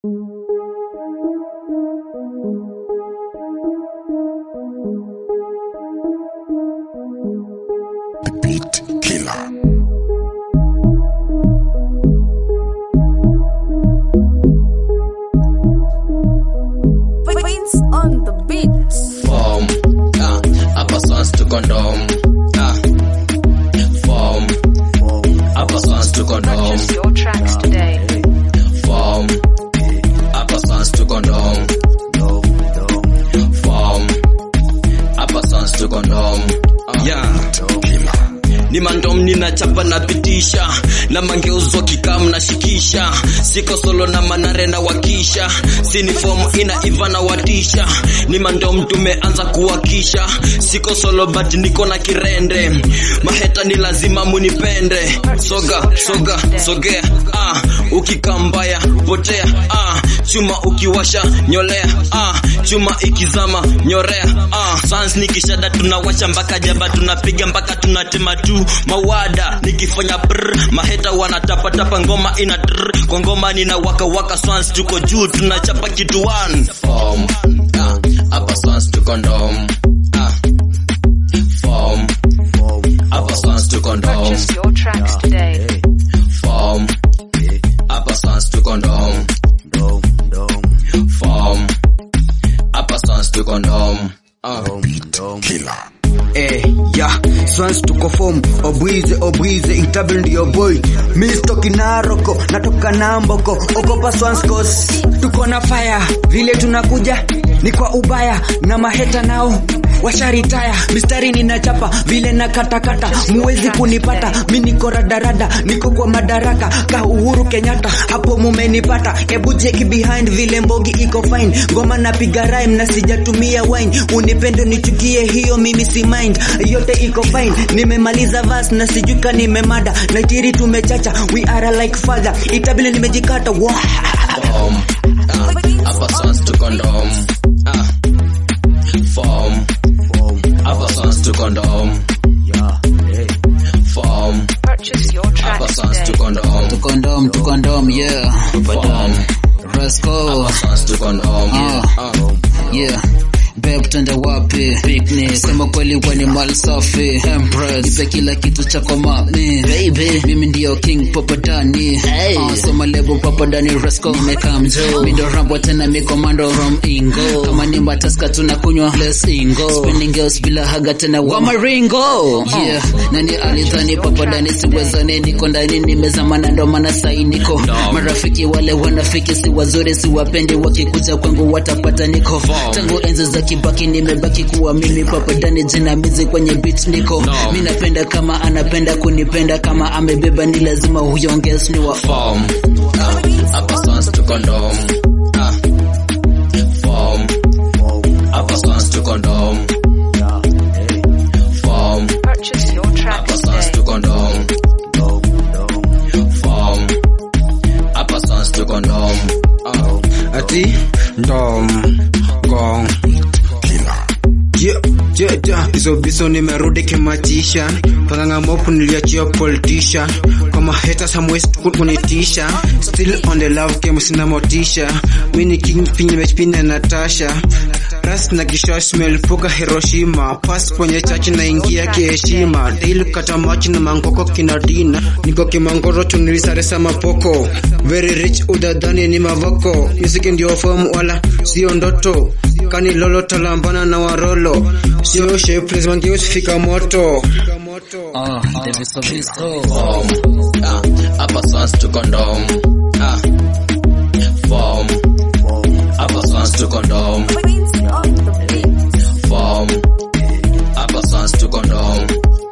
Beat Killer. Queens on the beat. Form, ah, hapa swans to condom, ah. Form, hapa swans to condom, Purchase your tracks today. form, hapa swans to condom, form, hapa swans to condom, ah. yeah. Killer. ni mandom ninachapa napitisha na mangeuzo kikam nashikisha siko solo na manare na wakisha sini form ina iva na watisha ni mandom tumeanza kuwakisha siko solo but niko na kirende maheta ni lazima munipende soga soga sogea ah ukikambaya potea ah chuma ukiwasha nyolea ah chuma ikizama nyorea ah sans nikishada tunawasha mpaka jaba tunapiga mpaka tunatema tu mawada nikifanya brr maheta wanatapatapa ngoma ina drr kwa ngoma nina waka waka swans tuko juu tunachapa kitu one form ah hapa swans tuko ndom ah form hapa swans tuko ndom Purchase your tracks today. form hapa swans tuko ndom form hapa swans tuko ndom ah Beat Killer. Eh, yeah, swans tuko form obwize obwize itabl ndio boy misto kinaroko natoka namboko ogopa swans cause tuko na fire vile tunakuja ni kwa ubaya na maheta nao washaritaya mistari ninachapa vile na katakata muwezi kunipata mi niko radarada niko kwa madaraka ka uhuru kenyatta hapo mumenipata ebu cheki behind vile mbogi iko fine ngoma napiga rhyme na sijatumia wine unipende nichukie hiyo mimi si mind yote iko fine nimemaliza vas na sijuka nimemada naitiri tumechacha we are like father itabile nimejikata wow. form ah hapa swans tuko ndom ah form hapa swans tuko ndom form Purchase your hapa tracks swans today. tuko ndom Condom to condom, yeah. form Rasco, hapa swans tuko ndom Ah. ah yeah. Babe twende wapi? Picnic. Sema kweli wani mali safi. Empress. Nipe kila kitu chako mami. Baby. Mimi ndio king papadani. Hey. Uh, soma lebo papadani Rasco. Nimeka mjo. Mindo rambo tena mi commando from Ingo. Kama ni mbataska tunakunywa less Ingo. Spending girls bila haga tena wa maringo. Yeah. Nani alidhani papadani siwezani niko ndani nimezama na ndo maana sai niko. Marafiki wale wanafiki si wazuri si wapendi wakikuja kwangu watapata niko. Tangu enzi za kibaki nimebaki kuwa mimi papadani jinamizi kwenye beat niko. Mi napenda kama anapenda kunipenda kama amebeba ni lazima huyo ongez ni wa form ah hapa swans tuko ndom ah form hapa swans tuko ndom form Purchase your hapa tracks swans today. tuko ndom form hapa swans tuko ndom ah ati ndom gong Killer. Yeah, yeah, yeah. Hizo biso nimerudi kimachisha panganga mopu niliachia politician kama haters hamwezi kunitisha still on the love game sina motisha mi ni king pinye mechpina Natasha ras na kishash melipuka Hiroshima pas kwenye chachi na ingia kiheshima daily kata machi na mangoko kinadina niko kimangoro tunilisaresa mapoko very rich udadhani ni mavoko music ndio fomu wala sio ndoto kani lolo talambana na warolo sio shapeless mangeus fika moto Ah, Davis Obiso. form ah hapa swans tuko ndom ah form hapa swans tuko ndom Queens on the beat. form hapa swans tuko ndom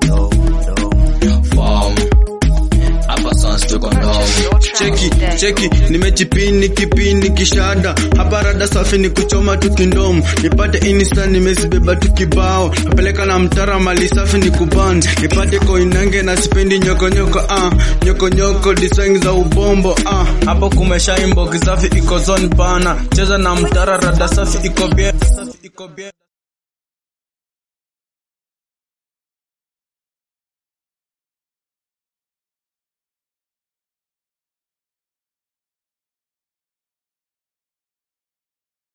form hapa swans tuko ndom Purchase your tracks cheki today. cheki nimechipini kipini kishada hapa rada safi ni kuchoma tu kindom nipate insta nimezibeba tu kibao napeleka na mtara mali safi ni kuban nipate koinange na sipendi nyokonyoko ah nyokonyoko design za ubombo ah hapo kumesha imbogi safi iko zone bana cheza na mtara rada safi iko bie